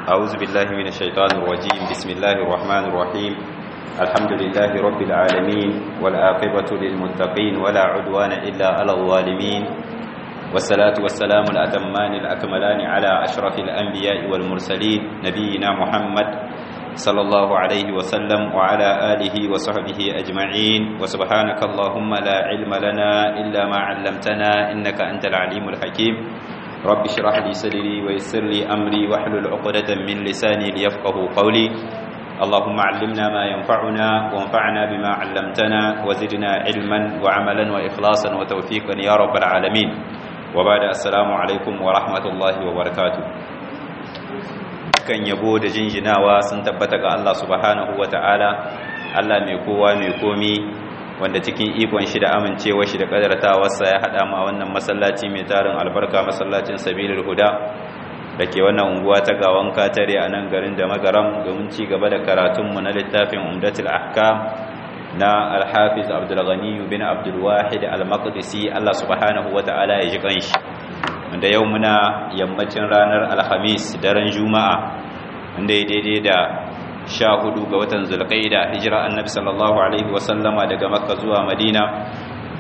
أعوذ بالله من الشيطان الرجيم بسم الله الرحمن الرحيم الحمد لله رب العالمين والعاقبة للمتقين ولا عدوان إلا على الظالمين والصلاة والسلام الأتمان الأكملان على أشرف الأنبياء والمرسلين نبينا محمد صلى الله عليه وسلم وعلى آله وصحبه أجمعين وسبحانك اللهم لا علم لنا إلا ما علمتنا إنك أنت العليم الحكيم رب اشرح لي صدري ويسر لي أمري واحلل عقدة من لساني ليفقه قولي اللهم علمنا ما ينفعنا وانفعنا بما علمتنا وزدنا علما وعملا وإخلاصا وتوفيقا يا رب العالمين وبعد السلام عليكم ورحمة الله وبركاته kan yabo da jinjinawa sun tabbata ga Allah subhanahu ta'ala Allah mai kowa mai komi wanda cikin ikon shi da amincewa shi da kadartawarsa ya hada ma wannan masallaci mai tarin albarka masallacin sabilil huda da ke wannan unguwa ta gawan katare a nan garin da magaram domin ci gaba da karatunmu na littafin umdatul ahkam na alhafiz abdulghani bin abdulwahid al-maqdisi Allah subhanahu ta'ala ya ji kanshi wanda yau muna yammacin ranar alhamis daren juma'a wanda ya daidai da sha hudu ga watan zulqaida hijira annabi sallallahu alaihi wasallama daga makka zuwa madina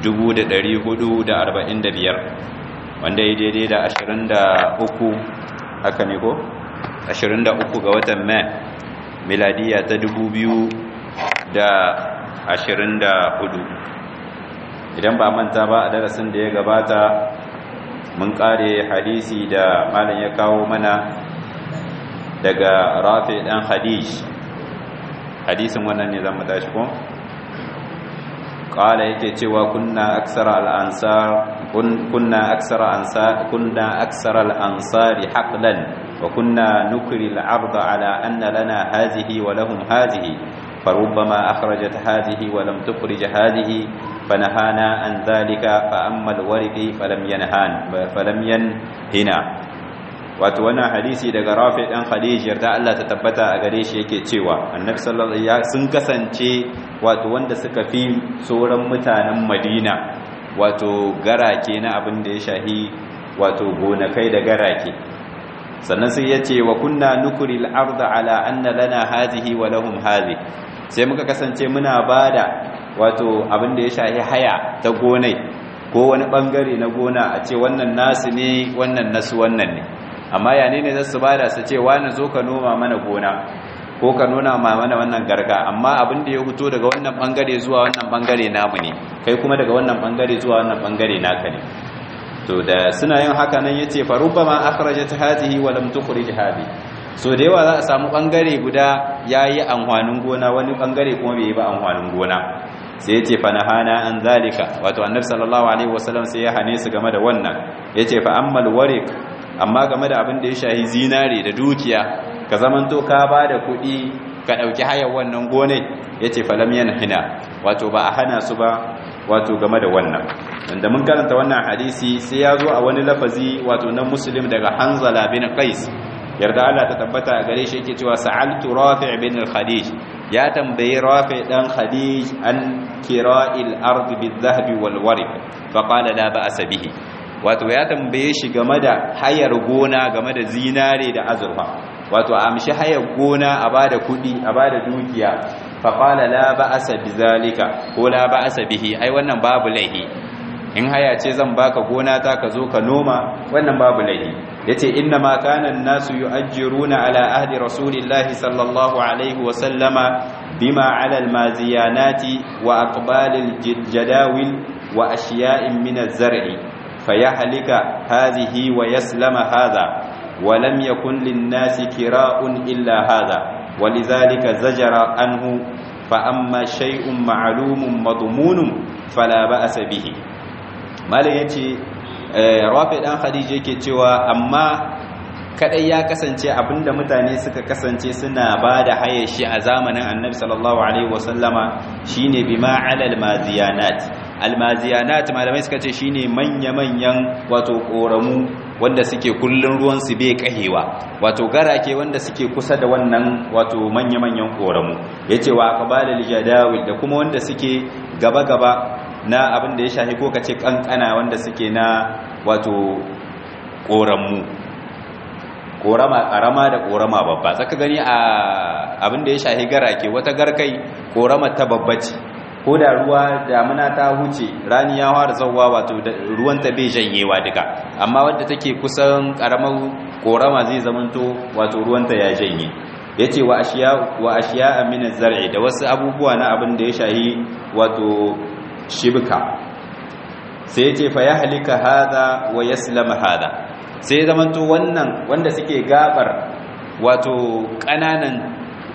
1445 wanda ya daidai da 23 haka ne ko 23 ga watan mai miladiya ta 2024 idan ba manta ba a darasin da ya gabata mun kare hadisi da malam ya kawo mana daga rafi dan hadij hadisin wannan ne zamu tashi ko qala yake cewa kunna aksara al-ansar kunna aksara ansar kunna aksara al-ansari haqlan wa kunna nukri al-ard ala anna lana hadhihi wa lahum hadhihi فربما أخرجت هذه ولم تخرج هذه فنهانا عن ذلك فأما الورق فلم ينهان فلم ينهنا wato wannan hadisi daga Rafi dan Khadij yarda Allah ta tabbata a gare shi yake cewa Annabi sallallahu alaihi sun kasance wato wanda suka fi sauran mutanen Madina wato garake na abin da ya shahi wato gonakai da garake sannan sai yace wa kunna nukril arda ala anna lana hadhihi wa lahum hadhihi sai muka kasance muna bada wato abin da ya shahi haya ta gonai ko wani bangare na gona a ce wannan nasu ne wannan nasu wannan ne amma ya ne za su bada su ce wani zo ka noma mana gona ko ka nuna ma mana wannan garga amma abin da ya fito daga wannan bangare zuwa wannan bangare namu ne kai kuma daga wannan bangare zuwa wannan bangare naka ne to da suna yin haka nan yace fa rubbama akhrajat hadhihi wa lam tukhrij hadhihi so da yawa za a samu bangare guda yayi amfanin gona wani bangare kuma bai yi ba amfanin gona sai yace fa nahana an zalika wato annabi sallallahu alaihi wasallam sai ya hane su game da wannan yace fa ammal wariq amma game da abin da ya shahi zinare da dukiya ka zamanto ka ba da kuɗi ka ɗauki hayar wannan gonai ya ce falam yana hina wato ba a hana su ba wato game da wannan wanda mun karanta wannan hadisi sai ya zo a wani lafazi wato na muslim daga hanzala bin qais yarda Allah ta tabbata a gare shi yake cewa sa'altu rafi' bin al-khadij ya tambayi rafi' dan khadij an kira'il ard bil-dhahabi wal-warq fa qala la ba'sa bihi wato ya tambaye shi game da hayar gona game da zinare da azurfa wato a amshi hayar gona a bada kudi a bada dukiya fa qala la ba'sa bizalika ko la ba'sa bihi ai wannan babu laihi in haya ce zan baka gona ta ka zo ka noma wannan babu laihi yace inna ma kana an-nasu yu'ajjiruna ala ahdi rasulillahi sallallahu alaihi wa sallama bima ala al-maziyanati wa aqbalil jadawil wa ashiya'in min az-zar'i فيهلك هذه ويسلم هذا ولم يكن للناس كراء إلا هذا ولذلك زجر عنه فأما شيء معلوم مضمون فلا بأس به ما يتي رافع دان خديجه yake cewa amma kadai ya kasance abinda mutane suka kasance suna bada hayashi a zamanin Annabi sallallahu alaihi wasallama shine bima alal maziyanat almaziyanat malamai suka ce shine manya-manyan wato koramu wanda suke kullun ruwan su bai kahewa wato garake wanda suke kusa da wannan wato manya-manyan koramu yace wa qabalul jadawil da kuma wanda suke gaba-gaba na abin da ya shafi ko kace kankana wanda suke na wato koramu korama karama da korama babba zaka gani a abin da ya shahi garake wata garkai korama ta babba ce ko da ruwa damuna ta huce rani ya fara zawwa wato ruwan ta bai janyewa duka amma wadda take kusan karamar korama zai zamanto wato ruwan ta ya janye yace wa ashiya wa ashiya min az-zar'i da wasu abubuwa na abin da ya shahi wato shibka sai yace fa yahlika hada wa yaslama hada sai zamanto wannan wanda suke gabar wato kananan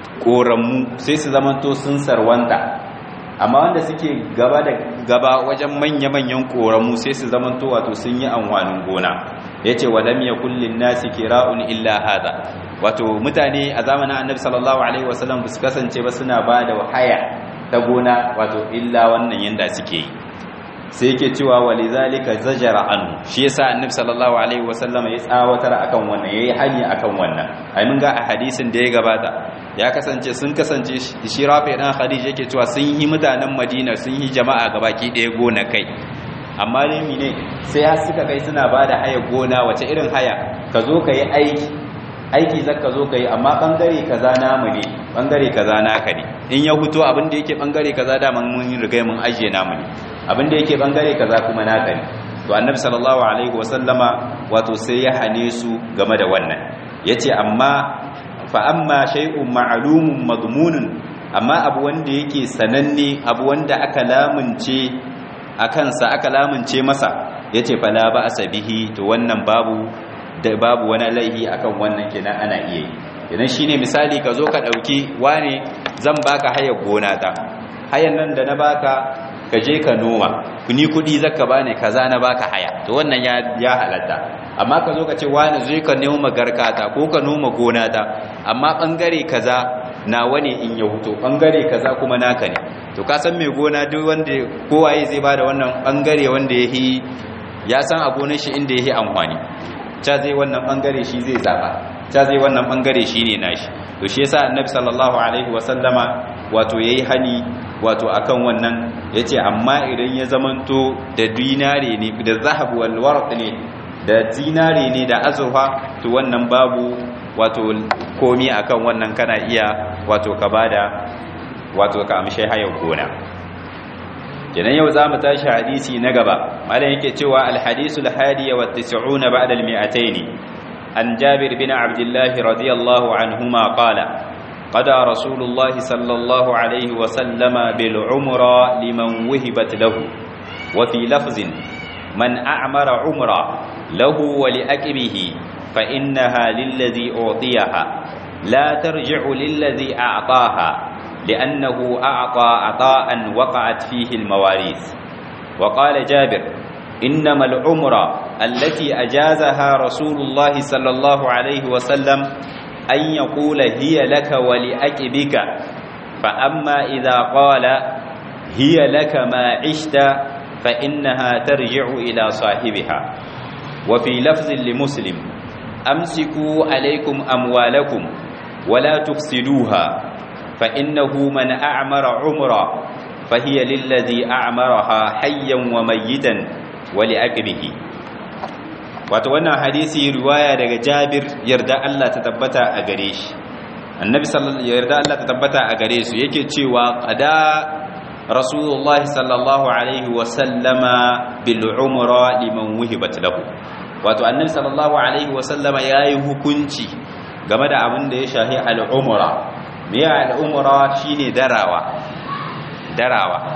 koramu sai su zamanto sun sarwanta amma wanda suke gaba da gaba wajen manya-manyan koramu sai su zamanto wato sun yi amfanin gona yace wa lam yakul lin nasi kira'un illa hada wato mutane a zamanin annabi sallallahu alaihi wasallam su kasance ba suna ba da haya ta gona wato illa wannan yanda suke yi sai yake cewa walizalika zajara anhu shi yasa annabi sallallahu alaihi wasallam ya tsawatar akan wannan yayi hani akan wannan ai mun ga a hadisin da ya gabata ya kasance sun kasance shi rafi dan khadija yake cewa sun yi mutanen madina sun yi jama'a gabaki daya gona kai amma ne ne sai har suka kai suna bada haya gona wace irin haya ka zo ka yi aiki aiki zaka zo ka yi amma bangare kaza namu ne bangare kaza naka ne in ya huto abin da yake bangare kaza da mun riga mun ajiye namu ne abin da yake bangare kaza kuma naka ne to annabi sallallahu alaihi wasallama wato sai ya hane su game da wannan yace amma fa amma shay'un ma'lumun madmunun amma abu wanda yake sananne abu wanda aka lamunce akan sa aka lamunce masa yace fala ba asabihi to wannan babu da babu wani laihi akan wannan kenan ana iya yi idan shine misali ka zo ka dauki wane zan baka hayar gona ta hayan nan da na baka ka je ka noma ni kudi zaka bani kaza na baka haya to wannan ya ya halatta amma ka zo ka ce wani zai ka noma garkata ko ka noma gona ta amma bangare kaza nawa ne in ya huto bangare kaza kuma naka ne to ka san mai gona duk wanda kowaye zai bada wannan bangare wanda yahi ya san a gonar shi inda yahi amfani ta zai wannan bangare shi zai zaba ta zai wannan bangare shi ne nashi to shi yasa annabi sallallahu alaihi wasallama wato yayi hani wato akan wannan yace amma idan ya zamanto da dinare ne da zahab wal warq ne da dinare ne da azurfa to wannan babu wato komi akan wannan kana iya wato ka bada wato ka amshe hayar gona kenan yau za mu tashi hadisi na gaba malam yake cewa alhadisu alhadiya wa tis'una ba'da almi'atayn an jabir bin abdullah radiyallahu anhuma qala qada rasulullah sallallahu alayhi wa sallama bil umra liman wuhibat lahu wa fi lafzin man a'mara umra lahu wa li aqibihi fa innaha lilladhi utiyaha la tarji'u lilladhi a'taha لأنه أعطى عطاء وقعت فيه المواريث وقال جابر إنما العمرة التي أجازها رسول الله صلى الله عليه وسلم أن يقول هي لك ولأكبك فأما إذا قال هي لك ما عشت فإنها ترجع إلى صاحبها وفي لفظ لمسلم أمسكوا عليكم أموالكم ولا تفسدوها فإنه من أعمر عمرا فهي للذي أعمرها حيا وميتا ولأقبه wato wannan hadisi riwaya daga Jabir yarda Allah ta tabbata a gare shi annabi sallallahu yarda Allah ta tabbata a gare su yake cewa qada rasulullahi sallallahu alaihi wa sallama bil umra liman wuhibat lahu wato annabi sallallahu alaihi wa sallama yayi hukunci game da abin da ya shahi al umra miya al'umura shi ne darawa darawa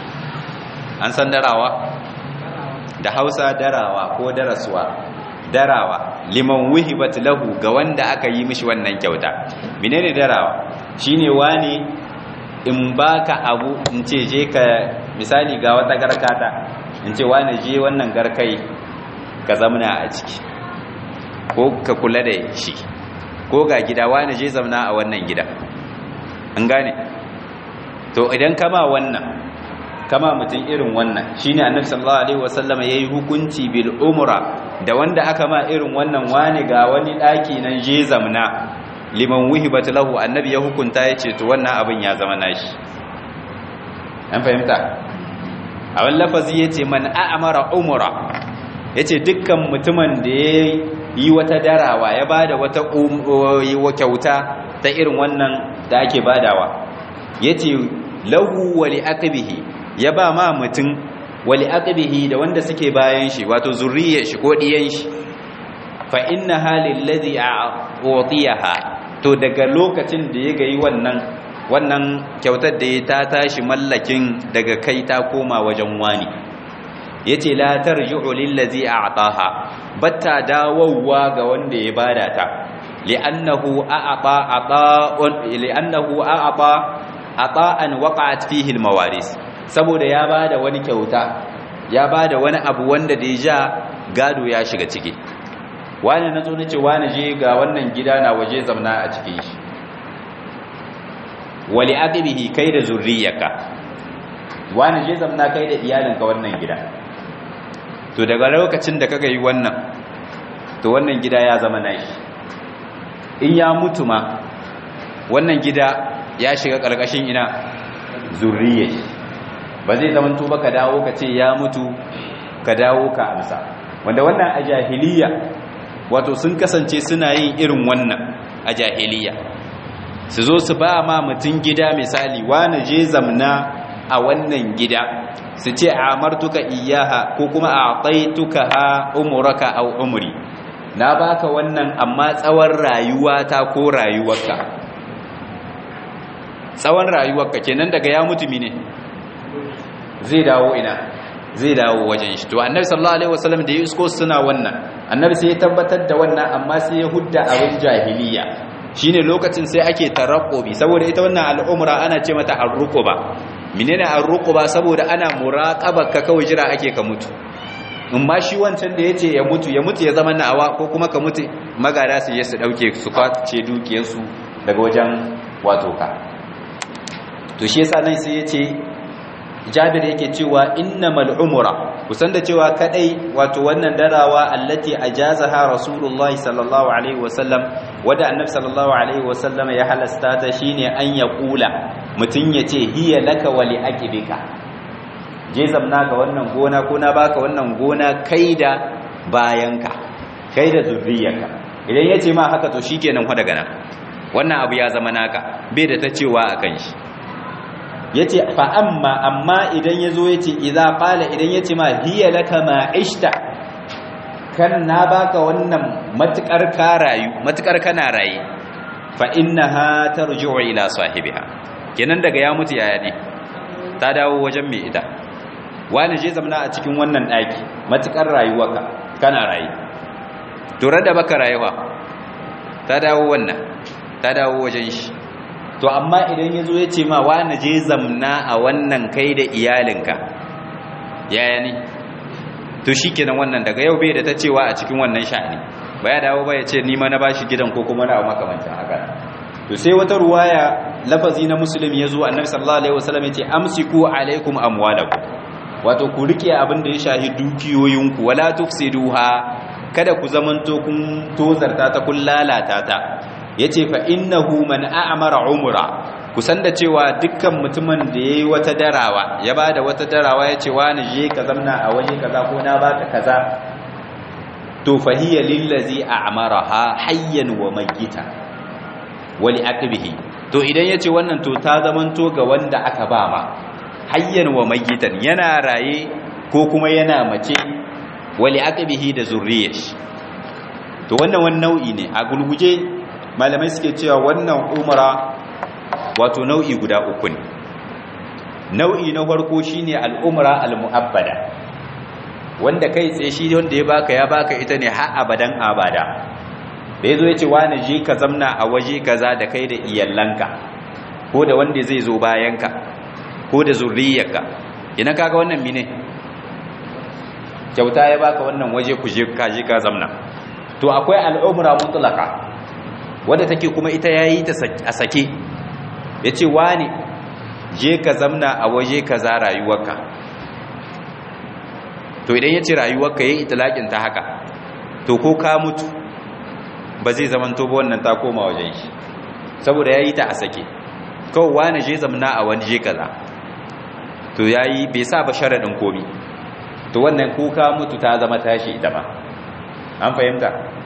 an san darawa da hausa darawa ko daraswa darawa liman wuhibat lahu ga wanda aka yi mishi wannan kyauta menene darawa shine wani in baka abu in ce je ka misali ga wata garkata in ce wani je wannan garkai ka zamna a ciki ko ka kula da shi ko ga gida wani je zamna a wannan gida an gane to idan kama wannan kama mutum irin wannan shine annabi sallallahu alaihi wasallama yayi hukunci bil umra da wanda aka ma irin wannan wani ga wani daki nan je zamna liman wuhibat lahu annabi ya hukunta yace to wannan abin ya zama nashi an fahimta a wani lafazi yace man a'mara umra yace dukkan mutumin da yayi yi wata darawa ya bada wata kyauta ta irin wannan da ake badawa yace lahu wa li aqbihi ya ba ma mutum wa li aqbihi da wanda suke bayan shi wato zurriyar shi ko diyan shi fa innaha lillazi a'tiyaha to daga lokacin da ya gayi wannan wannan kyautar da ya ta tashi mallakin daga kai ta koma wajen wani yace la tarji'u lillazi a'taha batta dawowa ga wanda ya bada ta li'annahu a'ata ata'un li'annahu a'ata ata'an waqa'at fihi al-mawaris saboda ya bada wani kyauta ya bada wani abu wanda da ya gado ya shiga ciki wani na zo nace wani je ga wannan gida na waje zamna a cikin shi wali aqibihi kai da zurriyarka wani je zamna kai da iyalinka wannan gida to daga lokacin da kaga yi wannan to wannan gida ya zama nashi in ya mutu ma wannan gida ya shiga karkashin ina zurriyar ba zai zama to ba ka dawo ka ce ya mutu ka dawo ka amsa wanda wannan a jahiliya wato sun kasance suna yin irin wannan a jahiliya su zo su ba ma mutum gida misali wani je zamna a wannan gida su ce amartuka iyaha ko kuma a taituka ha umuraka au umri na baka wannan amma tsawon rayuwata ko rayuwarka tsawon rayuwarka kenan daga ya mutumi ne zai dawo ina zai dawo wajen shi to annabi sallallahu alaihi wasallam da ya isko suna wannan annabi sai ya tabbatar da wannan amma sai ya hudda abin jahiliya shine lokacin sai ake tarakkubi saboda ita wannan al'umra ana ce mata arruquba menene arruquba saboda ana muraqaba ka kawai jira ake ka mutu in ma shi wancan da yace ya mutu ya mutu ya zama na'awa ko kuma ka mutu magada su je su dauke su kwace dukiyar su daga wajen wato ka to shi yasa nan sai yace Jabir yake cewa innamal umra kusan da cewa kadai wato wannan darawa allati ajazaha rasulullah sallallahu alaihi wasallam wanda annabi sallallahu alaihi wasallam ya halasta ta shine an ya kula mutun yace hiya laka wa li aqibika je zamna ga wannan gona ko na baka wannan gona kai da bayanka kai da zurriyarka idan yace ma haka to shikenan fa daga nan wannan abu ya zama naka bai da ta cewa akan shi yace fa amma amma idan yazo yace idza qala idan yace ma hiya laka ma ishta kan na baka wannan matukar ka rayu matukar kana rayi fa innaha tarji'u ila sahibiha kenan daga ya mutu yaya ne ta dawo wajen mai ita wani je zamana a cikin wannan daki matukar rayuwarka kana rayi to da baka rayuwa ta dawo wannan ta dawo wajen shi to amma idan ya zo ya ce ma wani je zamna a wannan kai da iyalinka yaya ne to shi kenan wannan daga yau bai da ta cewa a cikin wannan sha'ani ba ya dawo ba ya ce nima na bashi gidan ko kuma na makamancin haka to sai wata ruwaya lafazi na muslim ya zo annabi sallallahu alaihi wasallam ya ce amsiku alaikum amwalakum wato ku rike abin da ya shahi dukiyoyinku wala tufsiduha kada ku zamanto kun tozarta ta kun lalata ta yace fa innahu man a'mara umra kusan da cewa dukkan mutumin da yayi wata darawa ya bada wata darawa yace wani je ka zamna a waje kaza ko na baka kaza to fa hiya lillazi a'maraha hayyan wa mayyita wa li akbihi to idan yace wannan to ta zamanto ga wanda aka ba ma hayyan wa mayyitan yana raye ko kuma yana mace wa li akbihi da zurriyashi to wannan wani nau'i ne a gulguje malamai suke cewa wannan umara wato nau'i guda uku ne nau'i na farko shine al'umra al-mu'abbada wanda kai tsaye shi wanda ya baka ya baka ita ne har abadan abada da yazo yace wani je ka zamna a waje kaza da kai da iyallanka ko da wanda zai zo bayanka ko da zurriyarka ina kaga wannan mine kyauta ya baka wannan waje ku je ka je ka zamna to akwai al'umra mutlaka wadda take kuma ita yayi ta a sake yace wani je ka zamna a waje kaza rayuwarka to idan yace rayuwarka yayi itlaqin ta haka to ko ka mutu ba zai zaman to ba wannan ta koma wajen shi saboda yayi ta a sake kawai wani je zamna a waje kaza to yayi bai sa ba sharadin komi to wannan ko ka mutu ta zama tashi ita ma an fahimta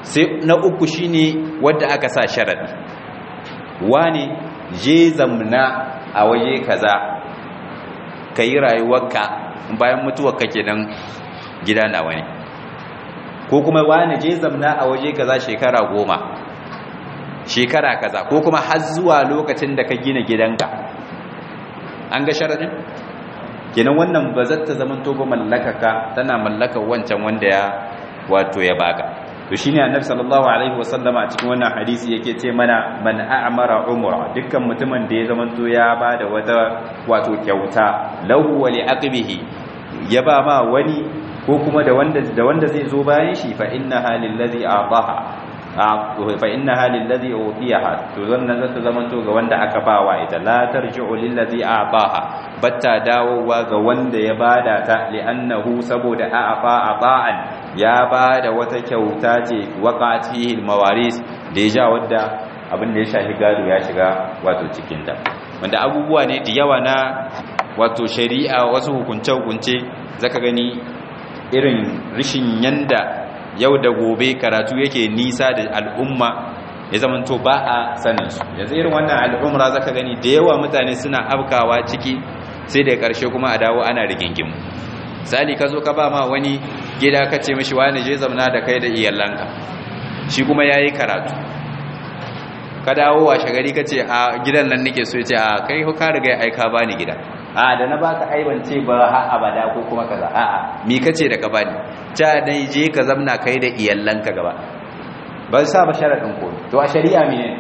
sai na uku shine wanda aka sa sharadi wani je zamna a waje kaza kai rayuwarka bayan mutuwarka kenan gida nawa ne ko kuma wani je zamna a waje kaza shekara goma shekara kaza ko kuma har zuwa lokacin da ka gina gidanka an ga sharadin kenan wannan ba zata zaman to ba mallakaka tana mallakar wancan wanda ya wato ya baka to shine annabi sallallahu alaihi wasallama a cikin wannan hadisi yake ce mana man a'mara umra dukkan mutumin da ya zaman to ya bada wata wato kyauta lahu wa li aqbihi ya ba ma wani ko kuma da wanda da wanda zai zo bayan shi fa inna halil ladhi a'taha fa inna halil ladhi utiyaha to zannan zata zamanto ga wanda aka bawa ita la tarji'u lil ladhi a'taha batta dawowa ga wanda ya bada ta li'annahu saboda a'fa ata'an ya bada wata kyauta ce waqatihi al mawaris da ya ja wadda abin da ya shafi gado ya shiga wato cikin ta wanda abubuwa ne da yawa na wato shari'a wasu hukunce-hukunce zaka gani irin rishin yanda yau da gobe karatu yake nisa da al'umma ya zamanto ba a sanin su yanzu irin wannan al'umra zaka gani da yawa mutane suna afkawa ciki sai da karshe kuma a dawo ana rigingim sali ka zo ka ba ma wani gida ka ce mishi wani je zamna da kai da iyalanka shi kuma yayi karatu ka dawo washe gari ka ce a gidan nan nake so ya ce a kai ka riga aika bani gida a da na baka aibance ba ha abada ko kuma kaza a a mi kace da ka bani ta dai je ka zamna kai da iyallanka gaba ba sa ba sharadin ko to a shari'a mene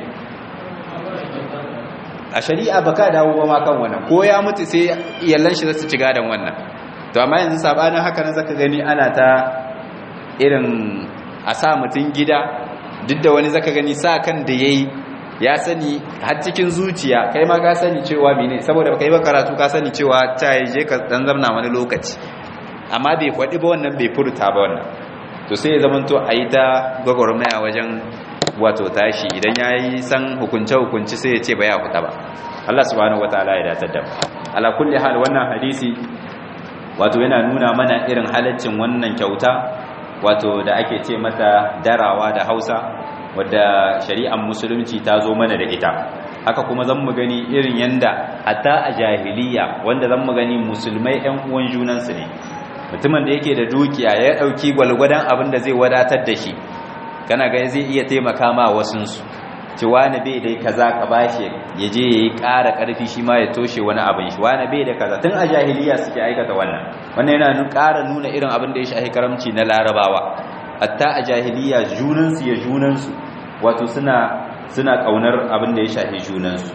a shari'a baka dawo ba ma kan wannan ko ya mutu sai iyallan shi zasu ci gadan wannan to amma yanzu sabanin haka nan zaka gani ana ta irin a sa mutun gida duk da wani zaka gani sa kan da yayi ya sani har cikin zuciya kai ma ka sani cewa mene saboda baka yi ba karatu ka sani cewa ta je ka dan zamna wani lokaci amma bai faɗi ba wannan bai furta ba wannan to sai ya zama to a yi ta gwagwarmaya wajen wato tashi idan ya yi san hukunce-hukunci sai ya ce ba ya fita ba Allah subhanahu wa ta'ala ya datar da ala kulli hal wannan hadisi wato yana nuna mana irin halaccin wannan kyauta wato da ake ce mata darawa da hausa wadda shari'ar musulunci ta zo mana da ita haka kuma zan mu gani irin yanda hatta a jahiliya wanda zan mu gani musulmai ɗan uwan junansu ne mutumin da yake da dukiya ya ɗauki gwalgwadon abin da zai wadatar da shi kana gani zai iya taimaka ma wasunsu ci wani bai dai kaza ka bashi ya je ya yi ƙara ƙarfi shi ma ya toshe wani abin shi wani bai da kaza tun a jahiliya suke aikata wannan wannan yana ƙara nuna irin abin da ya shahi karamci na larabawa hatta a jahiliya junansu ya junansu wato suna suna kaunar abin da ya shafi junansu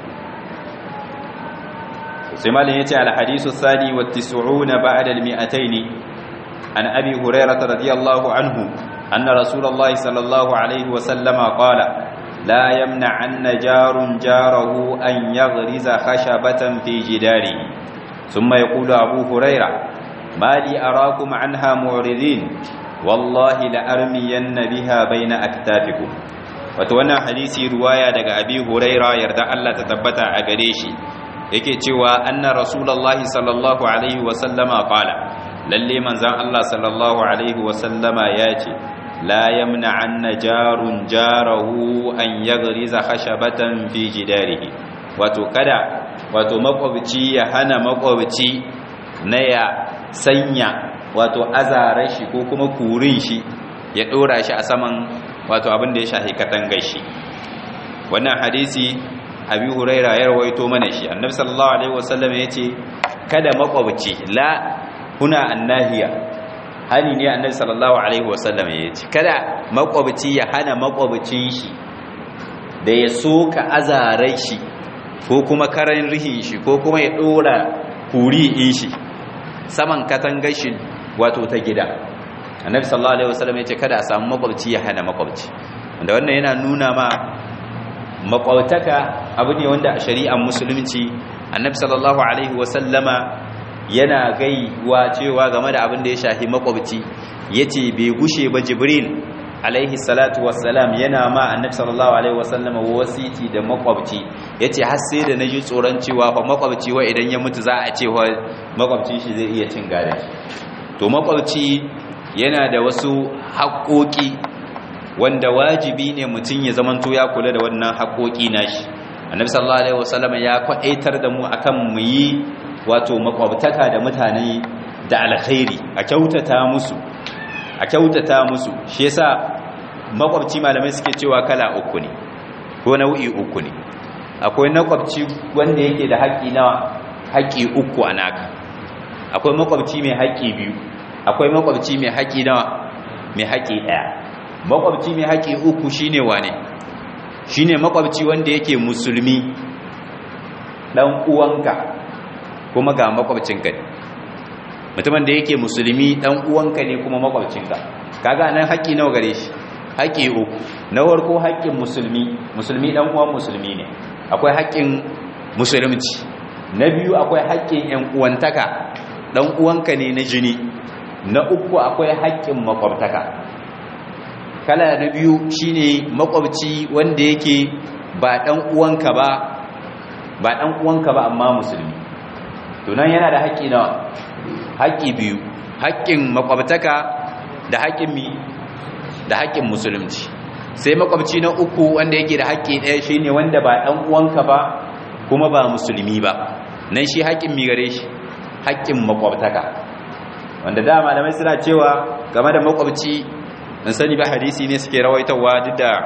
sai malin yace al hadisu sadi wa 90 ba'da al 200 an abi hurairah radiyallahu anhu anna rasulullahi sallallahu alaihi wa sallama qala la yamna'anna jarun jarahu an yaghriza khashabatan fi jidarihi thumma yaqulu abu hurairah ma li arakum anha mu'ridin wallahi la armiyanna biha bayna aktafikum wato wannan hadisi ruwaya daga abi huraira yarda Allah ta tabbata a gare shi yake cewa anna rasulullahi sallallahu alaihi wa sallama qala lalle manzon Allah sallallahu alaihi wa sallama yace la yamna anna jarun jarahu an yaghriza khashabatan fi jidarihi wato kada wato makwabci ya hana makwabci na ya sanya wato azara shi ko kuma kurin shi ya dora shi a saman wato abin da ya shahi katangar shi wannan hadisi abi huraira ya rawaito mana shi annabi sallallahu alaihi wasallam yace kada makwabci la huna annahiya hani ne annabi sallallahu alaihi wasallam yace kada makwabci ya hana makwabcin shi da ya soka azarai shi ko kuma karan rihin shi ko kuma ya dora kuri in shi saman katangar shi wato ta gida annabi sallallahu alaihi wasallam yace kada a samu makwabci ya hana makwabci wanda wannan yana nuna ma makwabtaka abu ne wanda a shari'ar musulunci annabi sallallahu alaihi wasallama yana gaiwa cewa game da abin da ya shafi makwabci yace bai gushe ba jibril alaihi salatu wassalam yana ma annabi sallallahu alaihi wasallama wasiti da makwabci yace har sai da naji tsoron cewa fa makwabci wa idan ya mutu za a ce wa makwabci shi zai iya cin gadan to makwabci yana da wasu haƙoƙi wanda wajibi ne mutum ya zamanto ya kula da wannan haƙoƙi nashi annabi sallallahu alaihi wasallam ya kwaɗaitar da mu akan mu yi wato makwabtaka da mutane da alkhairi a kyautata musu a kyautata musu shi yasa makwabci malamai suke cewa kala uku ne ko nau'i uku ne akwai makwabci wanda yake da haƙƙi nawa haƙƙi uku a naka akwai makwabci mai haƙƙi biyu akwai makwabci mai haƙƙi nawa mai haƙƙi ɗaya makwabci mai haƙƙi uku shine wane shine makwabci wanda yake musulmi dan uwanka kuma ga makwabcinka ne mutumin da yake musulmi dan uwanka ne kuma makwabcinka kaga nan haƙƙi nawa gare shi haƙƙi uku na farko haƙƙin musulmi musulmi dan uwan musulmi ne akwai haƙƙin musulunci na biyu akwai haƙƙin ƴan uwantaka dan uwanka ne na jini na uku akwai haƙƙin makwabtaka kala na biyu shine makwabci wanda yake ba dan uwanka ba ba dan uwanka ba amma musulmi to nan yana da haƙƙi nawa haƙƙi biyu haƙƙin makwabtaka da haƙƙin mi da haƙƙin musulunci sai makwabci na uku wanda yake da haƙƙi ɗaya shine wanda ba dan uwanka ba kuma ba musulmi ba nan shi haƙƙin mi gare shi haƙƙin makwabtaka wanda da malamai suna cewa game da makwabci in sani ba hadisi ne suke rawaitawa duk da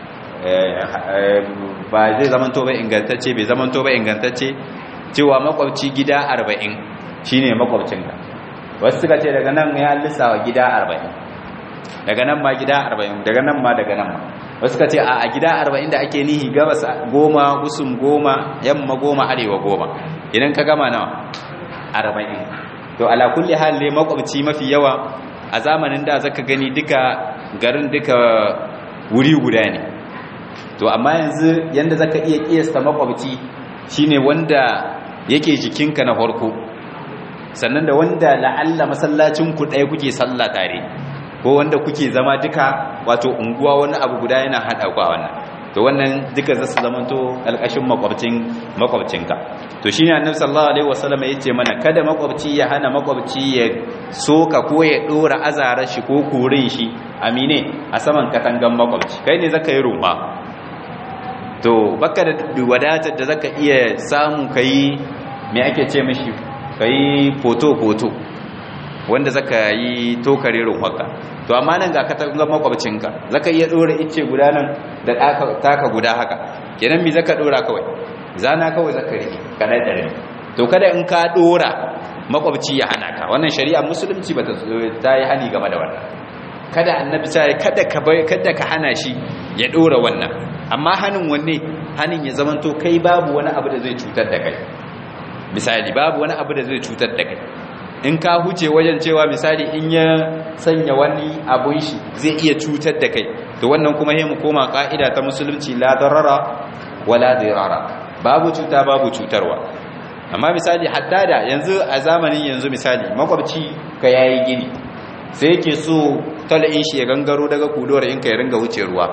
ba zai zamanto ba ingantacce bai zamanto ba ingantacce cewa makwabci gida arba'in shine makwabcinka wasu suka ce daga nan ya lissawa gida arba'in daga nan ma gida arba'in daga nan ma daga nan ma wasu suka ce a gida arba'in da ake nihi gabas goma gusum goma yamma goma arewa goma idan ka gama nawa arba'in to ala kulli hal ne makwabci mafi yawa a zamanin da zaka gani duka garin duka wuri guda ne to amma yanzu yanda zaka iya kiyasta makwabci shine wanda yake jikinka na farko sannan da wanda la'alla masallacin ku ɗaya kuke sallah tare ko wanda kuke zama duka wato unguwa wani abu guda yana hada ku a wannan to wannan duka zasu zamanto alƙashin makwabcin makwabcinka to shine annabi sallallahu alaihi wasallam yace mana kada makwabci ya hana makwabci ya soka ko ya dora azarar shi ko kurin shi amine a saman katangan makwabci kai ne zaka yi ruma to baka da wadatar da zaka iya samu kai me ake ce mishi kai foto foto wanda zaka yi tokare rumaka to amma nan ga katangan makwabcinka zaka iya dora ice guda nan da taka guda haka kenan me zaka dora kawai zana kawai zaka rike kada dare to kada in ka dora makwabci ya hana ka wannan shari'a musulunci bata ta yi hani game da wannan kada annabi sai kada ka bai kada ka hana shi ya dora wannan amma hanin wanne hanin ya zamanto kai babu wani abu da zai cutar da kai misali babu wani abu da zai cutar da kai in ka huce wajen cewa misali in ya sanya wani abun shi zai iya cutar da kai to wannan kuma mu koma ka'ida ta musulunci la darara wala dirara babu cuta babu cutarwa amma misali hatta da yanzu a zamanin yanzu misali makwabci ka yayi gini sai yake so tal'in shi ya gangaro daga kudowar in ka ya ringa wuce ruwa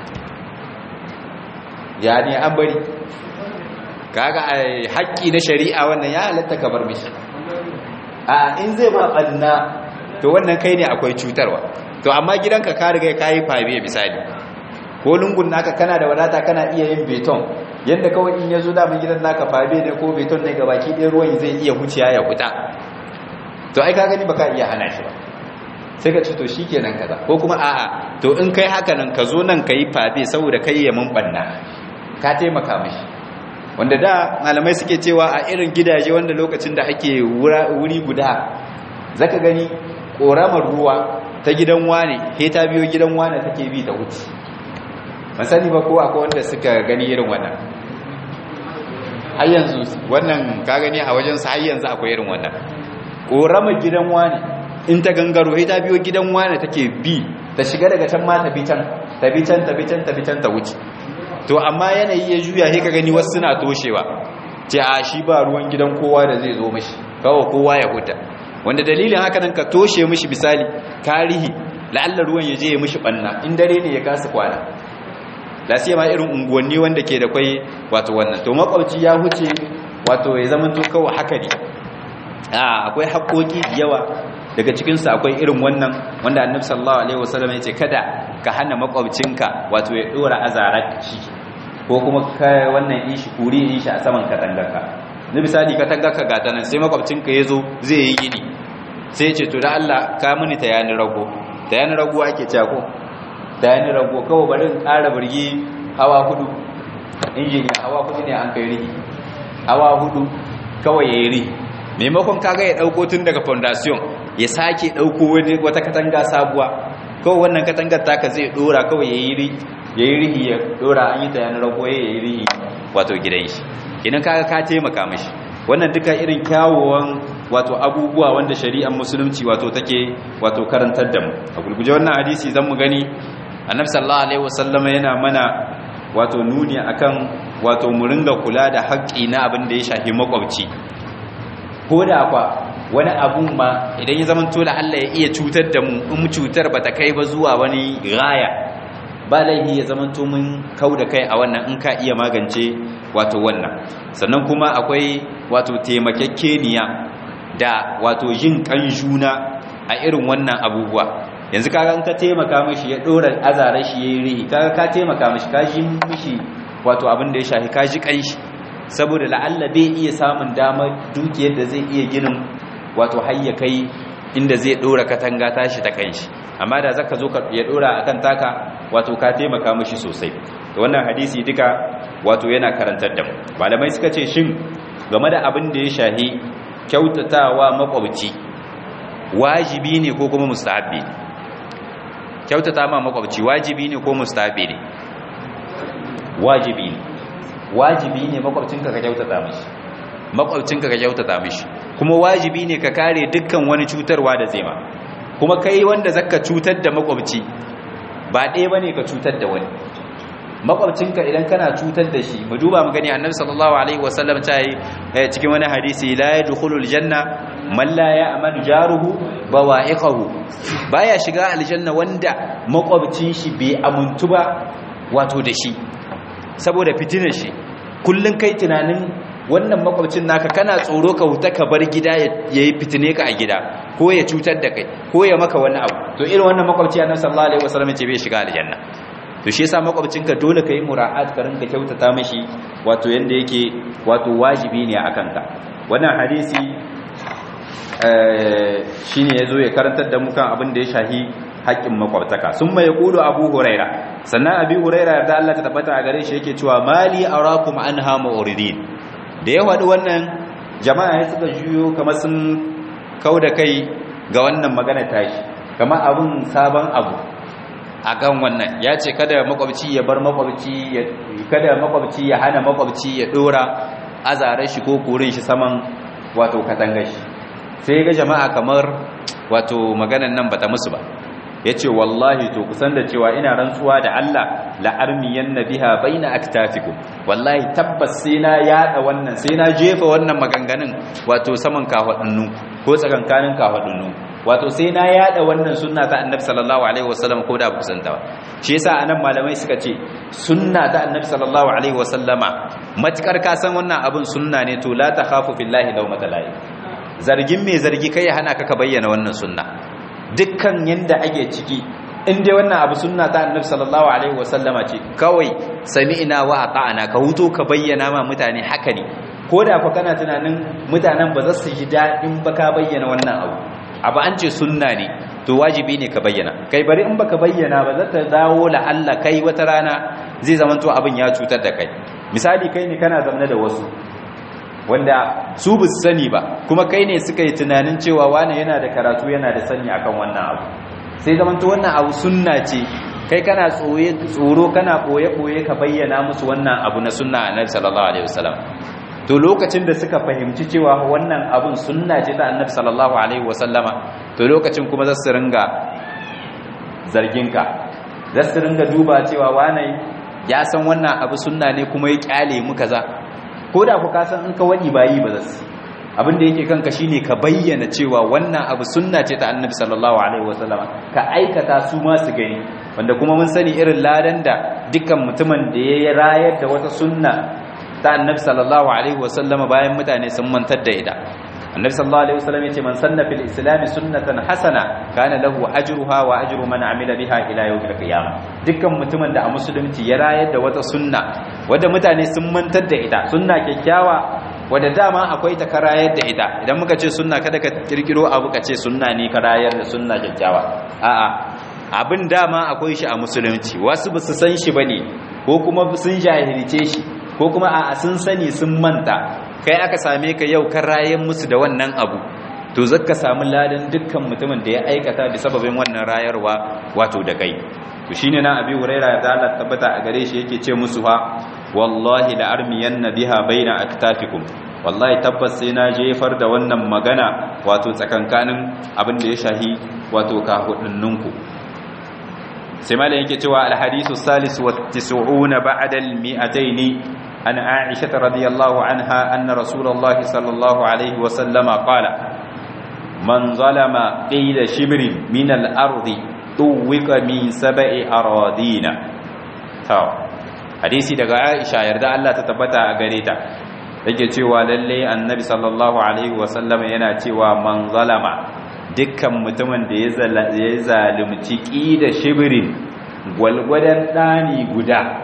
ya ne an bari kaga haƙƙi na shari'a wannan ya halatta ka bar mishi a in zai ma ɓanna to wannan kai ne akwai cutarwa to amma gidanka ka riga ka yi fabe misali ko lungun naka kana da wadata kana iya yin beton yadda kawai in ya zo damin gidan naka fabe ne ko beton ne gabaki ɗaya ruwan zai iya huciya ya huta to ai ka gani baka iya hana shi ba sai ka ce to shi kenan kaza ko kuma a'a to in kai haka nan ka zo nan ka yi fabe saboda kai ya mun ɓanna ka taimaka mashi wanda da malamai suke cewa a irin gidaje wanda lokacin da ake wuri guda zaka gani ƙoramar ruwa ta gidan wane he ta biyo gidan wane take bi ta wuce masani ba ko akwai wanda suka gani irin wannan har yanzu wannan ka gani a wajen sa har yanzu akwai irin wannan ƙoramar gidan wane in ta gangaro he ta biyo gidan wane take bi ta shiga daga can ma ta bi can ta bi can ta bi can ta bi can ta wuce to amma yanayi ya juya sai ka gani wasu suna toshewa ce a shi ba ruwan gidan kowa da zai zo mishi kawai kowa ya huta wanda dalilin haka nan ka toshe mishi misali tarihi la'alla ruwan ya je ya mishi banna in dare ne ya kasa kwana da sai ma irin unguwanni wanda ke da kwai wato wannan to makwabci ya huce wato ya zama to kawai haka ne a akwai haƙoƙi yawa daga cikin su akwai irin wannan wanda annabi sallallahu alaihi wasallam yace kada ka hana makwabcinka wato ya dora azaraki ko kuma ka wannan ishi kuri ishi a saman katangarka na misali katangarka ga tanan sai makwabcinka yazo zai yi gini sai ya ce to da Allah ka mini ta yani rago ta yani rago ake cewa ko ta yani rago kawai bari in ƙara birgi hawa hudu injiniya hawa hudu ne an kai rihi hawa hudu kawai ya yi rihi maimakon kaga ya ɗauko tun daga foundation ya sake ɗauko wata katanga sabuwa kawai wannan katangar taka zai ɗora kawai ya yi rihi ya yi rihi ya ɗora an yi ta yani rago ya yi rihi wato gidan shi idan kaga ka taimaka mashi wannan duka irin kyawawan wato abubuwa wanda shari'ar musulunci wato take wato karantar da mu a gulguje wannan hadisi zan mu gani annabi sallallahu alaihi wasallama yana mana wato nuni akan wato mu ringa kula da haƙƙi na abin da ya shafi makwabci ko da kwa wani abun ma idan ya zama tola Allah ya iya cutar da mu in cutar bata kai ba zuwa wani gaya ba laifi ya zama to mun kau da kai a wannan in ka iya magance wato wannan sannan kuma akwai wato taimakekeniya da wato yin kan juna a irin wannan abubuwa yanzu kaga in ka taimaka mishi ya dora azarar shi yayin rihi kaga ka taimaka mishi ka ji mishi wato abin da ya shafi ka ji kanshi saboda la'alla bai iya samun damar dukiyar da zai iya ginin wato hayya kai inda zai dora katanga tashi ta kanshi amma da zaka zo ya dora akan taka wato ka taimaka mishi sosai to wannan hadisi duka wato yana karantar da mu malamai suka ce shin game da abin da ya shahi kyautatawa makwabci wajibi ne ko kuma mustahabbi ne kyautata ma makwabci wajibi ne ko mustahabbi ne wajibi ne wajibi ne makwabcinka ka kyautata mishi makwabcinka ka kyautata mishi kuma wajibi ne ka kare dukkan wani cutarwa da zai ma kuma kai wanda zaka cutar da makwabci ba ɗaya bane ka cutar da wani makwabcinka idan kana cutar da shi mu duba mu gani annabi sallallahu alaihi wasallam ta yi cikin wani hadisi la yadkhulul janna man la ya'manu jaruhu bawa'iqahu baya shiga aljanna wanda makwabcin shi bai amuntu ba wato da shi saboda fitinar shi kullun kai tunanin wannan makwabcin naka kana tsoro ka huta ka bar gida yayi fitine ka a gida ko ya cutar da kai ko ya maka wani abu to irin wannan makwabci annabi sallallahu alaihi wasallam ce bai shiga aljanna to shi yasa makwabcinka dole ka yi mura'at ka rinka kyautata mashi wato yanda yake wato wajibi ne a kanka wannan hadisi shine yazo ya karantar da mu kan abin da ya shahi haƙƙin makwabtaka sun mai kudu abu huraira sannan abi huraira da Allah ta tabbata a gare shi yake cewa mali arakum anha mu'ridin da ya faɗi wannan jama'a ya suka juyo kamar sun kauda kai ga wannan magana tashi kamar abun sabon abu a kan wannan ya ce kada makwabci ya bar makwabci kada makwabci ya hana makwabci ya dora azarar shi ko kurin shi saman wato katangar shi sai ga jama'a kamar wato maganan nan bata musu ba ya ce wallahi to kusan da cewa ina rantsuwa da Allah la'armiyan na biha bai na aktafikum wallahi tabbas sai na yada wannan sai na jefa wannan maganganun wato saman kafaɗinnu ko tsakankanin kafaɗinnu wato sai na yada wannan sunna ta annabi sallallahu alaihi wasallam ko da ba kusanta ba shi yasa anan malamai suka ce sunna ta annabi sallallahu alaihi wasallama matukar ka san wannan abun sunna ne to la takhafu fillahi lawmata la'i zargin mai zargi kai ya hana ka ka bayyana wannan sunna dukkan yanda ake ciki in dai wannan abu sunna ta annabi sallallahu alaihi wasallama ce kawai sami'na wa ata'ana ka huto ka bayyana ma mutane haka ne ko da fa kana tunanin mutanen ba za su ji daɗin ba ka bayyana wannan abu abu an ce sunna ne to wajibi ne ka bayyana kai bari in baka bayyana ba za ta dawo la Allah kai wata rana zai zama to abin ya cutar da kai misali kai ne kana zamne da wasu wanda su bu sani ba kuma kai ne suka yi tunanin cewa wani yana da karatu yana da sani akan wannan abu sai zaman to wannan abu sunna ce kai kana tsoro kana boye-boye ka bayyana musu wannan abu na sunna annabi sallallahu alaihi wasallam to lokacin da suka fahimci cewa wannan abun sunna ce ta annabi sallallahu alaihi wasallama to lokacin kuma za su ringa zarginka za su ringa duba cewa wane ya san wannan abu sunna ne kuma ya kyale mu kaza ko da ku ka san in ka wani bayi ba za su abin da yake kanka shine ka bayyana cewa wannan abu sunna ce ta annabi sallallahu alaihi wasallama ka aikata su ma su gani wanda kuma mun sani irin ladan da dukkan mutumin da ya rayar da wata sunna ta annabi sallallahu alaihi wasallama bayan mutane sun mantar da ita annabi sallallahu alaihi wasallam yace man sanna fil islam sunnatan hasana kana lahu ajruha wa ajru man amila biha ila yawmil qiyamah dukkan mutumin da a musulunci ya rayar da wata sunna wanda mutane sun mantar da ita sunna kyakkyawa wadda dama akwai ta karayar da ita idan muka ce sunna kada ka kirkiro abu ka ce sunna ne karayar da sunna kyakkyawa a'a abin dama akwai shi a musulunci wasu ba su san shi bane ko kuma sun jahilce shi ko kuma a'a sun sani sun manta kai aka same ka yau karayar musu da wannan abu to zaka samu ladan dukkan mutumin da ya aikata bi sababin wannan rayarwa wato da kai to shine na abi huraira da Allah tabbata a gare shi yake ce musu ha wallahi la armiyanna biha baina aktafikum wallahi tabbas sai na jefar da wannan magana wato tsakankanin abin da ya shahi wato kahudunninku sai malai yake cewa alhadisu salis wa tis'una ba'da al-mi'atayn an aisha radiyallahu anha anna rasulullahi sallallahu alaihi wa sallama qala man zalama qila shibrin min al-ardi tuwika min sab'i aradina ta hadisi daga Aisha yarda Allah ta tabbata a gare ta yake cewa lalle annabi sallallahu alaihi wasallam yana cewa man zalama dukkan mutumin da ya zalunci da shibirin gwalgwadan dani guda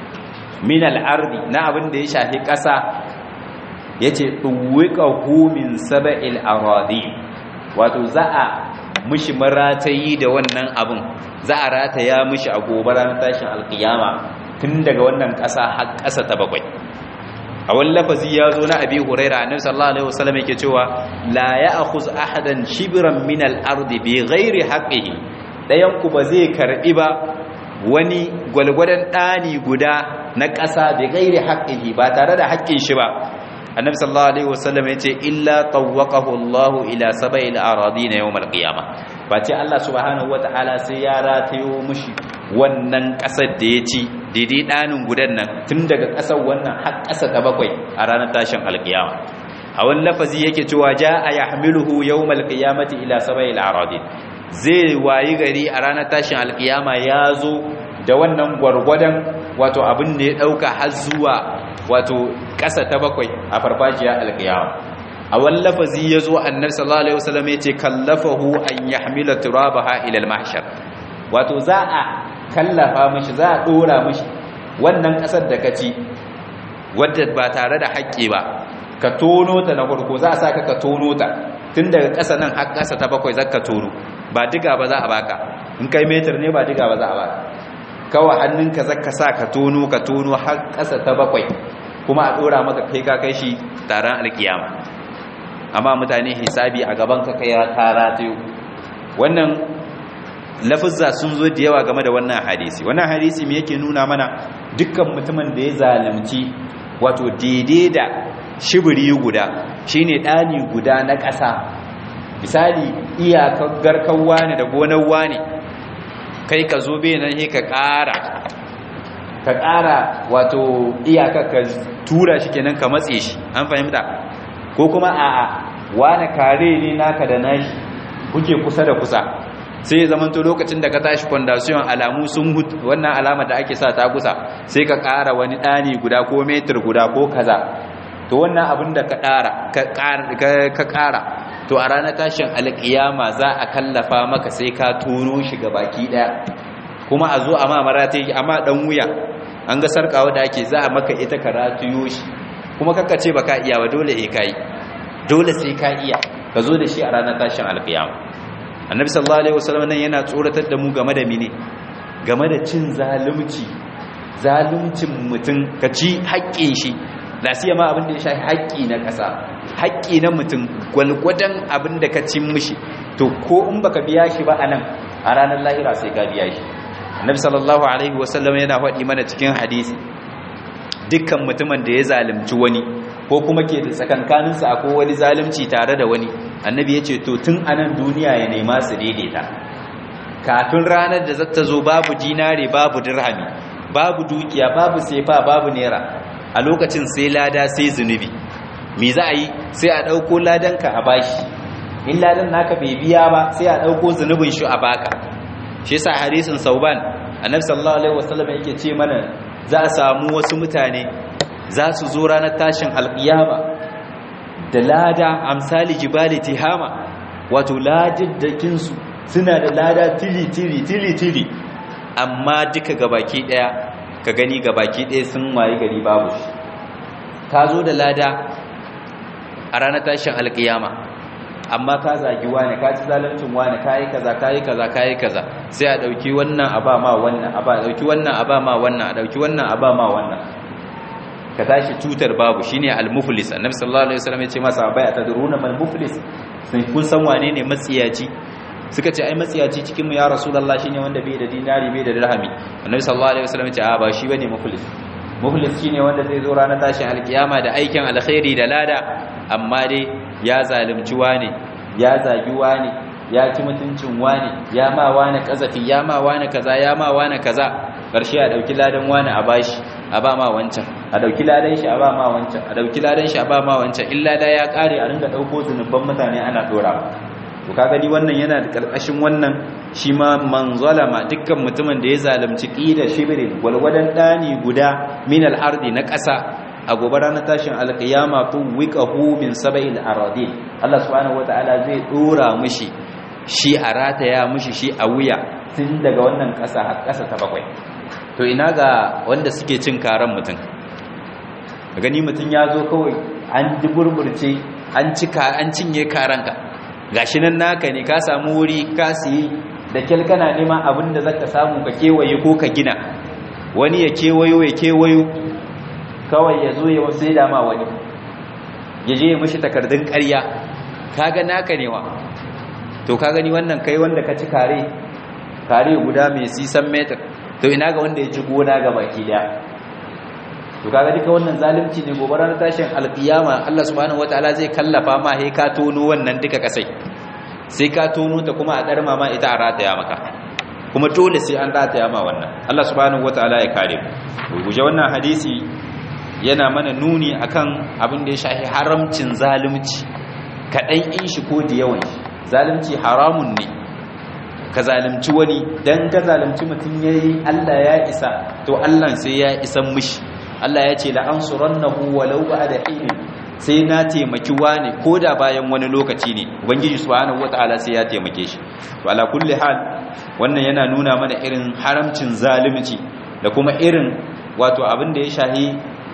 min al-ardi na abin da ya shafi ƙasa yace tuwika hu min sab'il aradi wato za a mishi maratayi da wannan abin za a rataya mishi a gobe ranar tashin alkiyama tun daga wannan ƙasa har ƙasa ta bakwai a wani lafazi ya zo na abi huraira annabi sallallahu alaihi wasallam yake cewa la ya'khuz ahadan shibran min al-ardi bi ghairi haqqihi dayan ku ba zai karbi ba wani gwalgwadan dani guda na ƙasa bi ghairi haqqihi ba tare da haƙƙin shi ba annabi sallallahu alaihi wasallam yace illa tawwaqahu Allah ila sab'il aradin yawm al-qiyamah ba ce Allah subhanahu wataala sai ya ratayo mushi wannan ƙasar da ya ci daidai ɗanin gudan nan tun daga ƙasar wannan har ƙasa ta bakwai a ranar tashin alƙiyama a wani lafazi yake cewa ja a ya hamiluhu yau malƙiyamati ila sabai al'aradin zai wayi gari a ranar tashin alƙiyama ya zo da wannan gwargwadon wato abin da ya ɗauka har zuwa wato ƙasa ta bakwai a farfajiyar alƙiyama a wani lafazi ya zo annabi sallallahu alaihi wasallam ya ce kallafahu an yahmila turabaha ila al-mahshar wato za a kallafa mishi za a dora mishi wannan kasar da ka ci wadda ba tare da haƙƙi ba ka tono ta na farko za a sa ka tono ta tun daga ƙasa nan har ƙasa ta bakwai za ka tono ba diga ba za a baka in kai metar ne ba diga ba za a baka kawai hannunka za ka sa ka tono ka tono har ƙasa ta bakwai kuma a dora maka kai ka kai shi taron alkiyama amma mutane hisabi a gaban ka kai tara ta wannan lafizza sun zo da yawa game da wannan hadisi wannan hadisi me yake nuna mana dukkan mutumin da ya zalunci wato daidai da shibiri guda shine dani guda na ƙasa misali iyakar garkan wani da gonar wani kai ka zo bai nan ka ƙara ka ƙara wato iyakar ka tura shi kenan ka matse shi an fahimta ko kuma a'a wani kare ne naka da nashi kuke kusa da kusa sai zamanto lokacin da ka tashi fondasiyon alamu sun hutu wannan alama da ake sa ta kusa sai ka ƙara wani ɗani guda ko metir guda ko kaza to wannan abin da ka ƙara to a ranar tashin alƙiyama za a kallafa maka sai ka tono shi ga baki ɗaya kuma a zo a ma marata yi amma ɗan wuya an ga sarƙawa da ake za a maka ita ka ratuyo shi kuma kakka ce ba ka iya ba dole e ka yi dole sai ka iya ka zo da shi a ranar tashin alƙiyama annabi sallallahu alaihi wasallam nan yana tsoratar da mu game da mine game da cin zalunci zaluncin mutum ka ci haƙƙin shi la siyama abin da ya shafi haƙƙi na ƙasa haƙƙi na mutum gwalgwadon abin da ka cin mishi to ko in baka biya shi ba anan a ranar lahira sai ka biya shi annabi sallallahu alaihi wasallam yana faɗi mana cikin hadisi dukkan mutumin da ya zalunci wani ko kuma ke da tsakankaninsa akwai wani zalunci tare da wani annabi ya ce to tun anan duniya ya nema su daidaita kafin ranar da zata zo babu dinare babu dirhami babu dukiya babu sefa babu naira a lokacin sai lada sai zunubi me za a yi sai a ɗauko ladanka a bashi in ladan naka bai biya ba sai a ɗauko zunubin shi a baka shi yasa hadisin sauban annabi sallallahu alaihi wasallam yake ce mana za a samu wasu mutane za su zo ranar tashin alƙiyama da lada amsali jibali tihama wato ladiddakinsu suna da lada tili-tili tili-tili amma duka gabaki daya ka gani gabaki daya sun waye gari babu shi ka zo da lada a ranar tashin alkiyama amma ka zagi wani ka ci zaluncin wani ka yi kaza ka yi kaza ka yi kaza sai a ɗauki wannan a ba ma wannan a ba ɗauki wannan a ba ma wannan a ɗauki wannan a ba ma wannan ka tashi tutar babu shine al-muflis annabi sallallahu alaihi wasallam ya ce masa bai atadruna mal muflis sun kun san wane ne matsiyaci suka ce ai matsiyaci cikin mu ya rasulullah shine wanda bai da dinari bai da dirhami annabi sallallahu alaihi wasallam ya ce a ba shi bane muflis muflis shine wanda zai zo ranar tashin alkiyama da aikin alkhairi da lada amma dai ya zalunci wane ya zagi wane ya ci mutuncin wane ya ma wane kazafi ya ma wane kaza ya ma wane kaza karshe a dauki ladan wane a bashi a ba ma wancan a dauki ladan shi a ba ma wancan a dauki ladan shi a ba ma wancan illa da ya kare a ringa dauko zunuban mutane ana dora to kaga ni wannan yana da karkashin wannan shi ma man zalama dukkan mutumin da ya zalunci qida shibrin walwadan dani guda min al-ardi na ƙasa a gobe ranar tashin alkiyama tun wiqahu min sab'il aradin Allah subhanahu wataala zai dora mishi shi a rataya mishi shi a wuya tun daga wannan ƙasa har ƙasa ta bakwai to ina ga wanda suke cin karan mutum gani mutum ya zo kawai an ji burburce an cika an cinye karanka gashi nan naka ne ka samu wuri ka siyi da kyal kana neman abin da zaka samu ka kewaye ko ka gina wani ya kewayo ya kewayo kawai ya zo ya sai da ma wani ya je ya mishi takardun ƙarya kaga naka ne wa to ka gani wannan kai wanda ka ci kare kare guda mai sisan metar to ina ga wanda ya ci gona ga baki daya to kaga duka wannan zalunci ne gobe ranar tashin alkiyama Allah subhanahu wataala zai kallafa ma he ka tono wannan duka kasai sai ka tono ta kuma a darma ma ita a rataya maka kuma dole sai an rataya ma wannan Allah subhanahu wataala ya kare mu guje wannan hadisi yana mana nuni akan abin da ya shafi haramcin zalunci kaɗan in shi ko da yawan shi zalunci haramun ne ka zalunci wani dan ka zalunci mutum yayi Allah ya isa to Allah sai ya isan mishi Allah ya ce la'ansurannahu walau ba'da hin sai na taimaki wani koda bayan wani lokaci ne ubangiji subhanahu wataala sai ya taimake shi to ala kulli hal wannan yana nuna mana irin haramcin zalunci da kuma irin wato abin da ya shahi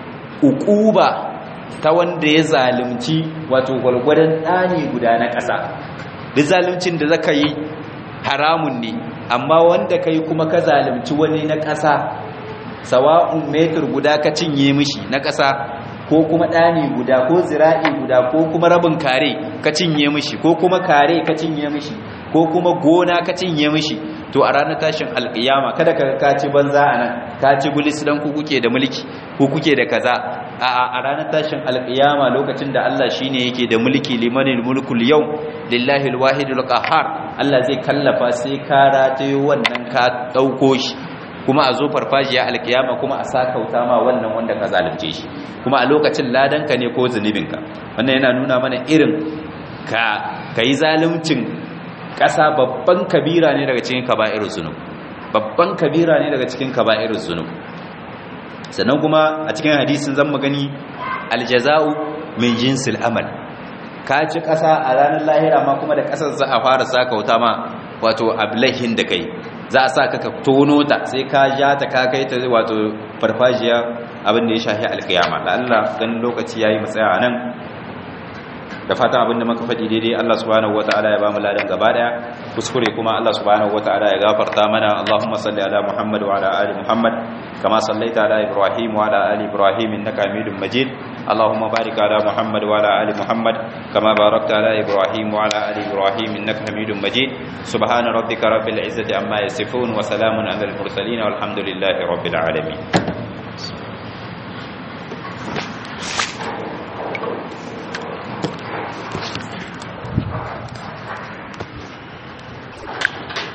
ukuba ta wanda ya zalunci wato gwalgwadon ɗani guda na ƙasa duk zaluncin da zaka yi haramun ne amma wanda kai kuma ka zalunci wani na ƙasa sawa'un metur guda ka cinye mishi na ƙasa ko kuma ɗani guda ko zira'i guda ko kuma rabin kare ka cinye mishi ko kuma kare ka cinye mishi ko kuma gona ka cinye mishi to a ranar tashin alƙiyama kada ka ka ci banza a nan ka ci gulis dan ku kuke da mulki ku kuke da kaza a a ranar tashin alƙiyama lokacin da Allah shine yake da mulki limanil mulkul yau lillahi alwahidul qahhar Allah zai kallafa sai ka ratayo wannan ka dauko shi kuma a zo farfajiya alkiyama kuma a sakauta ma wannan wanda ka zalunce shi kuma a lokacin ladanka ne ko zunubinka wannan yana nuna mana irin ka kai zaluncin ƙasa babban kabira ne daga cikin kaba'irul zunub babban kabira ne daga cikin kaba'irul zunub sannan kuma a cikin hadisin zan magani aljaza'u min jinsil amal ka ci ƙasa a ranar lahira ma kuma da ƙasar za a fara sakauta ma wato ablahin da kai za a sa ka ka tono ta sai ka ja ta ka kai ta wato farfajiya abin da ya shafi alkiyama da Allah ganin lokaci yayi matsaya a nan da fatan abin da muka faɗi daidai Allah subhanahu wataala ya bamu ladan gaba daya kuskure kuma Allah subhanahu wataala ya gafarta mana Allahumma salli ala Muhammad wa ala ali Muhammad kama sallaita ala Ibrahim wa ala ali Ibrahim innaka Hamidum Majid Allahumma barik ala Muhammad wa ala ali Muhammad kama barakta ala Ibrahim wa ala ali Ibrahim innaka Hamidum Majid subhana rabbika rabbil izzati amma yasifun wa salamun alal mursalin walhamdulillahi rabbil alamin